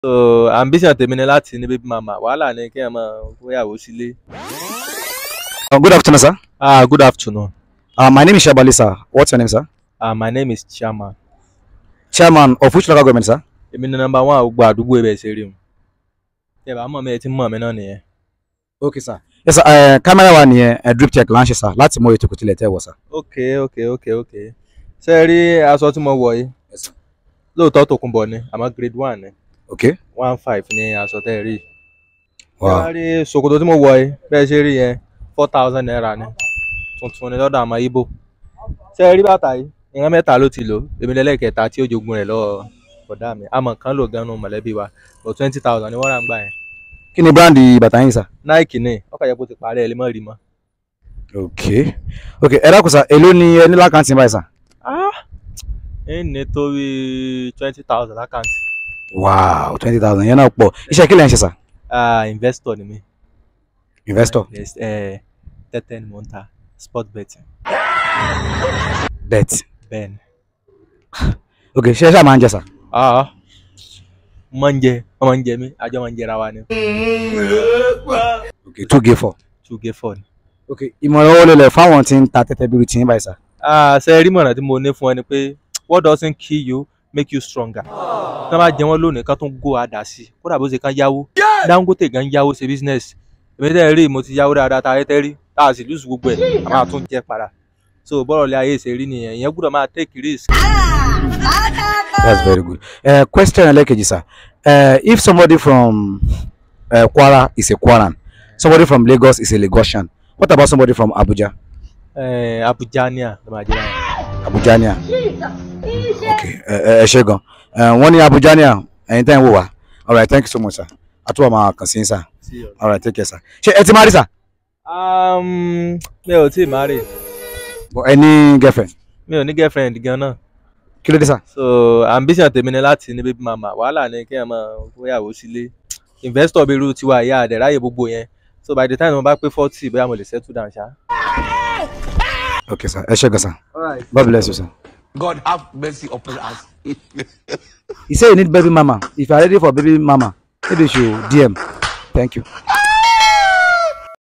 so ambition tèmi ni láti ní baby mama wàhálà ni kí ẹ máa fóyàwó sílé. Uh, good afternoon, sir. ah good afternoon Uh, my name is Shabali, sir. What's your name, sir? ah my name is chairman Chairman of which local government, sir? èmi ni number one gbogbo àdúgbò ibẹ̀ ṣe rí mu ẹ bá mọ̀ mi ẹ ti mọ̀ mi náà nìyẹn. Okay, sir. Yes, sir. Uh, camera wa nìyẹn uh, drip check láǹṣẹ, sir. Láti mọ ètò ìkòtìlẹ̀ tẹ́ wọ̀, sir. ok ok ok ok ṣe ẹ rí aṣọ tí mo wọ̀ yìí Yes, sir. lóòótọ́ tòkunbọ̀ ni àmọ́ grade one ni Okay. one five ni aṣọ tẹ́ ẹ rí ṣe Wow. wá rí ṣòkòtò tí mo wọ̀ yìí bẹ́ẹ̀ ṣe rí yẹn four thousand naira ni tuntun ni lọ́dọ̀ àmọ́ ibo ṣe ẹ rí bàtà yìí ìran mẹ́ta ló ti lò èmi lẹ́lẹ́kẹta tí ó jogun rẹ̀ lọ́wọ́ bọ̀dá mi àmọ́ kan lò gan-an mọ̀lẹ́bí wa but twenty thousand ni wọ́n rà ń gbà yẹn Kí ni brand bàtà yín, sir? Nike ni ọkọ̀ yẹ kó ti parẹ́ ẹ lè mọ̀ rí mọ́. Okay. Okay, ẹ dákun, sir. Èló ni ẹ ní lákàntì báyìí, sir? ah ẹ ní torí twenty thousand lákàntì Wow, twenty thousand. Yẹn náà pọ̀. Iṣẹ́ kí lẹ̀ ń ṣe, sir? ah investor ni mi Investor. yes ẹ tẹ́tẹ́ ni mo ń ta sport betting Bet. bẹ́ẹ̀ ni Okay, ṣé ẹ ṣáà máa ń jẹ, sir? ah mo máa ń jẹ wọ́n máa ń jẹ mí àjọ máa ń jẹra wa ni Okay, two gay four. two gay four ni. Okay, ìmọ̀ràn owó lélẹ̀ fáwọn tí ń ta tẹ́tẹ́ bíi ti yín báyìí, sir. ah ṣe rí mọ̀ràn tí mo ní fún ẹ ni pé what doesn't kill you make you stronger tí wọ́n bá jẹ wọ́n lónìí ká tún go àdá sí i kódà bó ṣe kán yáwó Dangote gan yáwó ṣe business èmi tẹ́ ẹ rí mo ti yáwó dáadáa tá a yẹ tẹ́ rí tá a sì lùsù gbogbo ẹ̀ a máa tún jẹ padà so bọ́rọ̀ lé ayé ṣe rí nìyẹn ìyẹn gbọ́dọ̀ máa take risk. That's very good. Uh, question ẹlẹ́kejì, sir. Uh, if somebody from uh, Kwara is a Kwaran, somebody from Lagos is a Lagosian, what about somebody from Abuja? Eh, Abuja ni à ló máa jẹ báyìí. Abujania. Okay, ẹ ẹ ṣé gan. Uh, wọ́n ní Abujania, ẹ̀yin tẹ́ ń wò wá. All right, thank you so much, sir. Àtúwọ̀ máa kàn sí yín, sir. All right, take care, sir. Ṣé ẹ ti marry, sir? Um, mi ò tí ì marry But ẹ ní girlfriend. mi ò ní girlfriend gan náà Kí ló dé, sir? so ambition tèmi ni láti ní baby mama wàhálà ni kí ẹ máa fóyàwó sílé investor bíi irú tiwa ìyá àdẹ ráyè gbogbo yẹn so by the time mo bá pé forty bóyá mo lè settle down ṣá. Okay, sir. Ẹ ṣé gan, sir. God bless you, sir. God have mercy upon us. He say you need baby mama. If you are ready for baby mama, maybe you should DM. Thank you.